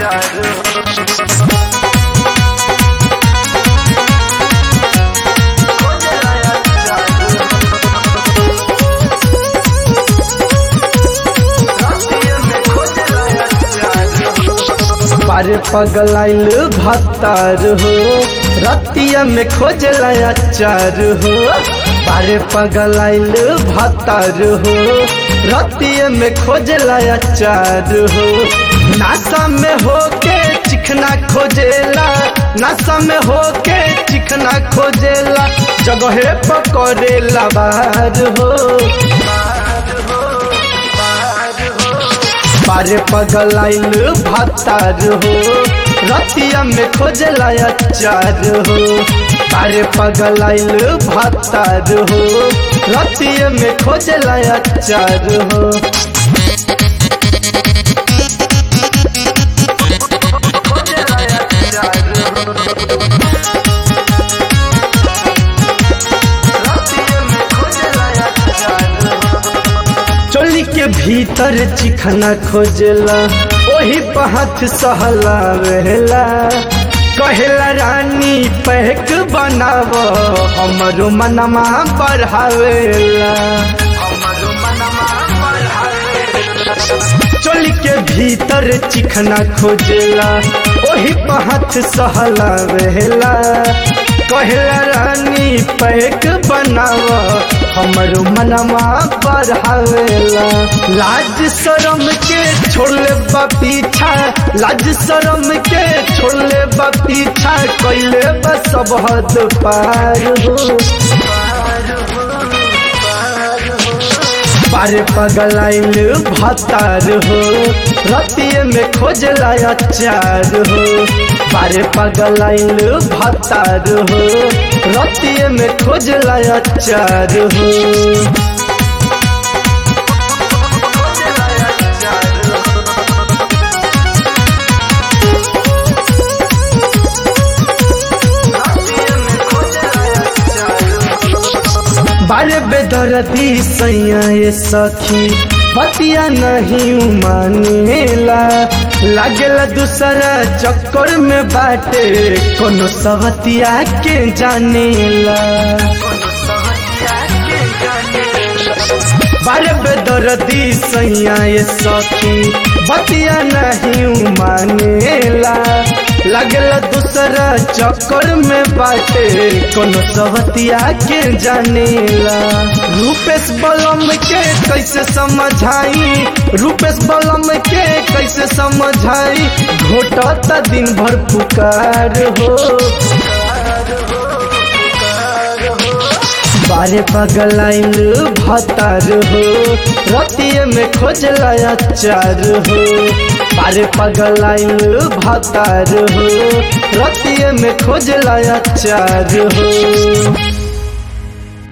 पारे पगलाइल भत्तार हो रतिया में खोजला अचार हो पारे पगलाइल भत्तार हो रतिया में खोजला अचार हो नासा में होके चिकना खोजेला नासा में होके चिकना खोजेला जगहे पकड़ेला बाहर हो पारे पगलाइल भत्तार हो रतिया में खोजला अचार हो पारे पगलाइल भत्तार हो रतिया में खोजला अचार हो चोली के भीतर चिखना खोजला ओही पहाथ सहला वेला कहेला रानी पैक बनाव हमरो मनमा बढ़ावेला चोली के भीतर चिखना खोजला ओही पहाथ सहला वेला कहेला रानी पैक बनाव हमरो मनवा बढ़ावेला लाज शरम के छोड़ले बा पीछा लाज शरम के छोड़ले बा पीछा कैले बा सब हद पार हो पारे पगलाइल भतार हो रतिये में खोजला अचार हो पारे पगलाइल भतार हो रतिये में खोजला अचार हो बारे बेदरदी सैया ये सखी बतिया नहीं मानेला लागेला दूसरा चक्कर में बाटे कोनो सवतिया के जानेला बारे बेदरदी सैया ये सखी बतिया नहीं मानेला लगला दूसरा चक्कर में बाटे कोनो सवतिया के जानेला रूपेश बलम के कैसे समझाई रूपेश बलम के कैसे समझाई घोटता दिन भर पुकार हो बारे पगलाइल भतार हो रतिये में खोजला अचार हो बारे पगलाइल भतार हो रतिये में खोजला अचार हो